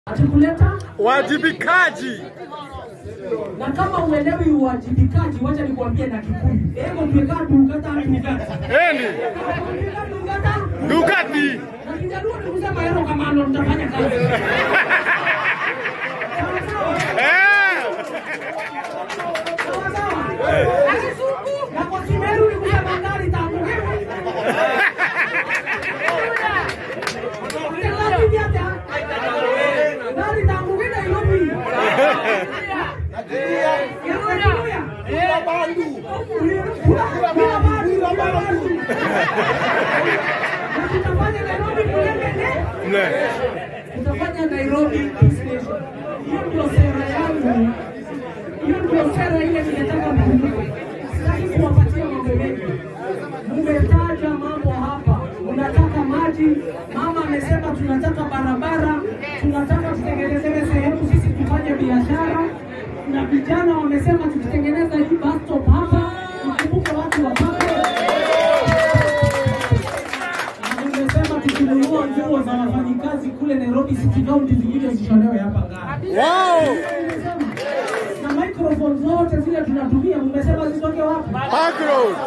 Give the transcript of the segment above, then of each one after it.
Atikuleta Wajibikaji. na kama uelewi uwajibikaji, wacha nikwambie na Kikuyu. Ego tumekaa tukata tukata. Eni. Tukata. Dugati. Na Kijaluo ni kusema hero kama ndo mtafanya kazi. Sawa sawa. Eh. Sawa sawa. Na kwa Kimeru ni kusema ngari tamu. Ngari vyata. Ngari tamu kina Nairobi. Tutafanya Nairobi kulengene. Ne. Tutafanya Nairobi Peace Nation. Hiyo ndio sera yangu. Hiyo ndio sera ile ninataka mkumbuke. Sitaki kuwapatia mambo mengi. Mmetaja mambo hapa, unataka maji. Mama amesema tunataka barabara, tunataka tutengenezewe sehemu sisi tufanye biashara, na vijana wamesema tukitengeneza hii bus stop hapa, tukumbuke watu wapate na nimesema tukinunua nguo za wafanyikazi kule Nairobi City County zingine zishonewe hapa Ngara. Wow. Nimesema. Na microphone zote zile tunatumia, mmesema zitoke wapi? Park Road.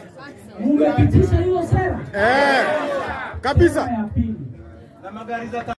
Mmepitisha hiyo sera Eh. Kabisa. ya pili. na magari za